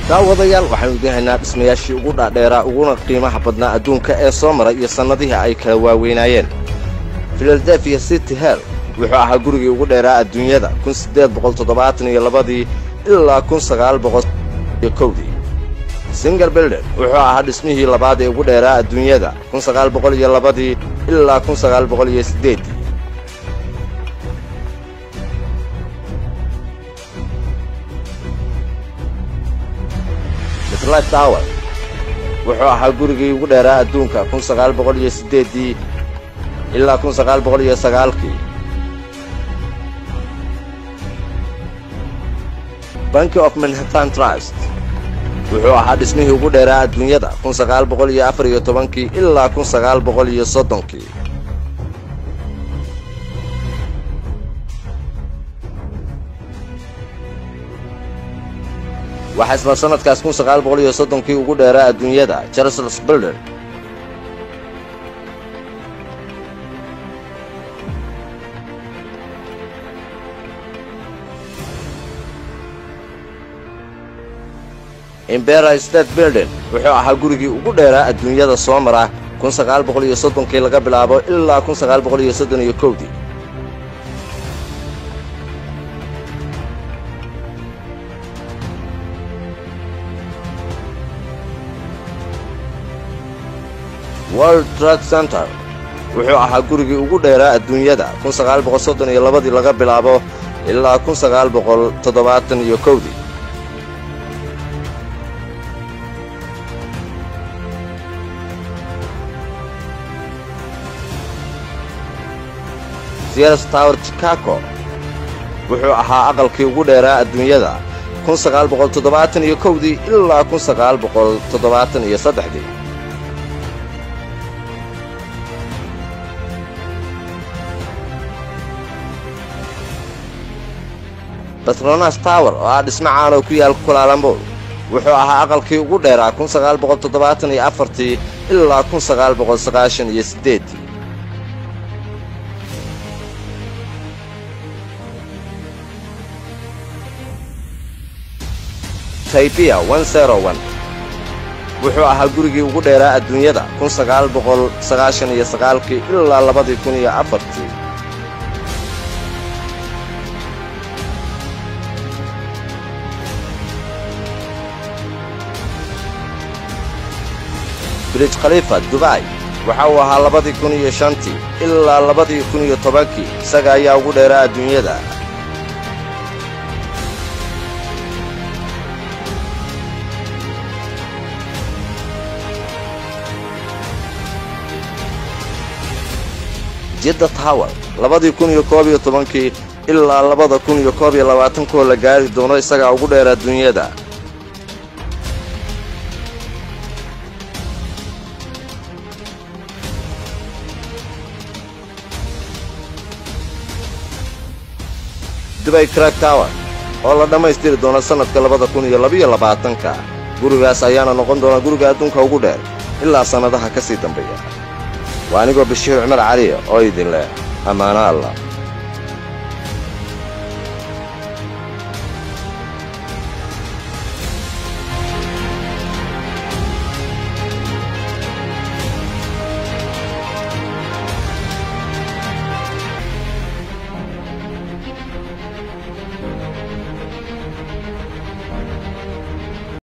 daawadayaal waxaanu idin haynaa dhismayaashii ugu dhaadheeraa uguna qiimaha badnaa adduunka ee soo maray iyo sannadihii ay kala waaweynaayeen filadelfiya city hell wuxuu ahaa gurigii ugu dheeraa adduunyada kun siddeed boqol toddobaatan iyo labadii ilaa kun sagaal boqol iyo kowdii singar bilden wuxuu ahaa dhismihii labaad ee ugu dheeraa adduunyada kun sagaal boqol iyo labadii ilaa kun sagaal boqol iyo siddeeddii mitlif tower wuxuu ahaa gurigii ugu dheeraa adduunka kun sagaal boqol iyo siddeeddii ilaa kun sagaal boqol iyo sagaalkii banki of manhattan trust wuxuu ahaa dhismihii ugu dheeraa adduunyada kun sagaal boqol iyo afar iyo tobankii ilaa kun sagaal boqol iyo soddonkii waxaa isla sannadkaas kun sagaal boqol iyo soddonkii ugu dheeraa adduunyada charles bilder imbera state bilden wuxuu ahaa gurigii ugu dheeraa adduunyada soo mara kun sagaal boqol iyo soddonkii laga bilaabo ilaa kun sagaal boqol iyo soddon iyo kowdii world trade center wuxuu ahaa gurigii ugu dheeraa adduunyada kun sagaal boqol soddon iyo labadii laga bilaabo ilaa kun sagaal boqol toddobaatan iyo kowdii sears tower chicago wuxuu ahaa aqalkii ugu dheeraa adduunyada kun sagaal boqol toddobaatan iyo kowdii ilaa kun sagaal boqol toddobaatan iyo saddexdii batronas tower oo ah dhismo caan oo ku yaal kulaalambol wuxuu ahaa aqalkii ugu dheeraa kun sagaal boqol toddobaatan iyo afartii ilaa kun sagaal boqol sagaashan iyo siddeeddii taybiya wuxuu ahaa gurigii ugu dheeraa adduunyada kun sagaal boqol sagaashan iyo sagaalkii ilaa labadii kun iyo afartii brij khaliifa dubay waxa uu ahaa labadii kun iyo shantii ilaa labadii kun iyo tobankii isaga ayaa ugu dheeraa adduunyada jidda tower labadii kun iyo koob iyo tobankii ilaa labada kun iyo koob iyo labaatankoo la gaari doono isagaa ugu dheer adduunyada dubay crack tower oo la dhammaystiri doono sannadka labada kun iyo labiyo labaatanka gurigaas ayaana noqon doona guriga adduunka ugu dheer ilaa sannadaha ka sii dambeeya waa anigoo bashiir cumar cali oo idin leh ammaano allah